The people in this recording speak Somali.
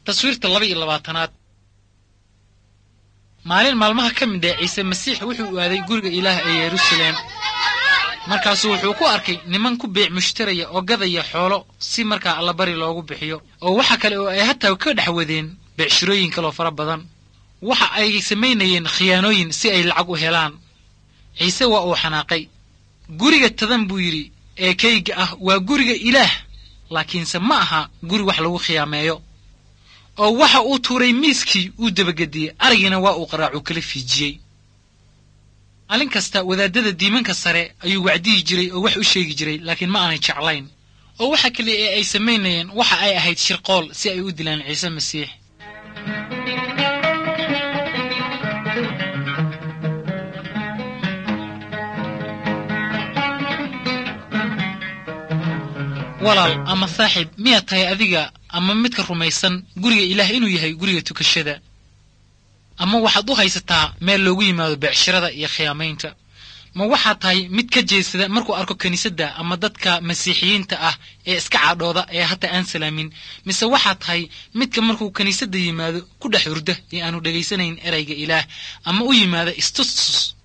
taswiirta laba iyo labaatanaad maalin maalmaha ka mid ah ciise masiix wuxuu u aaday guriga ilaah ee yeruusaleem markaasuu wuxuu ku arkay niman ku beec mushtaraya oo gadaya xoolo si markaa allabari loogu bixiyo oo waxa kale oo ay hataa ka dhex wadeen beecshirooyin kaloo fara badan waxa ay samaynayeen khiyaanooyin si ay lacag u helaan ciise waa uu xanaaqay guriga tadan buu yidhi ee kayga ah waa guriga ilaah laakiinse ma aha guri wax lagu khiyaameeyo oo waxa uu tuuray miiskii uu dabagediyey arigiina waa uu qaraacu kala fiijiyey maalin kasta wadaadada diimanka sare ayuu wacdiyi jiray oo wax u sheegi jiray laakiin ma aanay jeclayn oo waxa kale ee ay samaynayeen waxa ay ahayd shirqool si ay u dilaan ciise masiix walaal ama saaxiib miyaad tahay adiga ama midka rumaysan guriga ilaah inuu yahay guriga tukashada ama waxaad u haysataa meel loogu yimaado beecshirada iyo khiyaamaynta ma waxaad tahay mid ka jeesada markuu arko kiniisadda ama dadka masiixiyiinta ah ee iska cadhooda ee hataa aan salaamin mise waxaad tahay midka markuu kiniisadda yimaado ku dhex hurda ee aanu dhegaysanayn erayga ilaah ama u yimaada istustus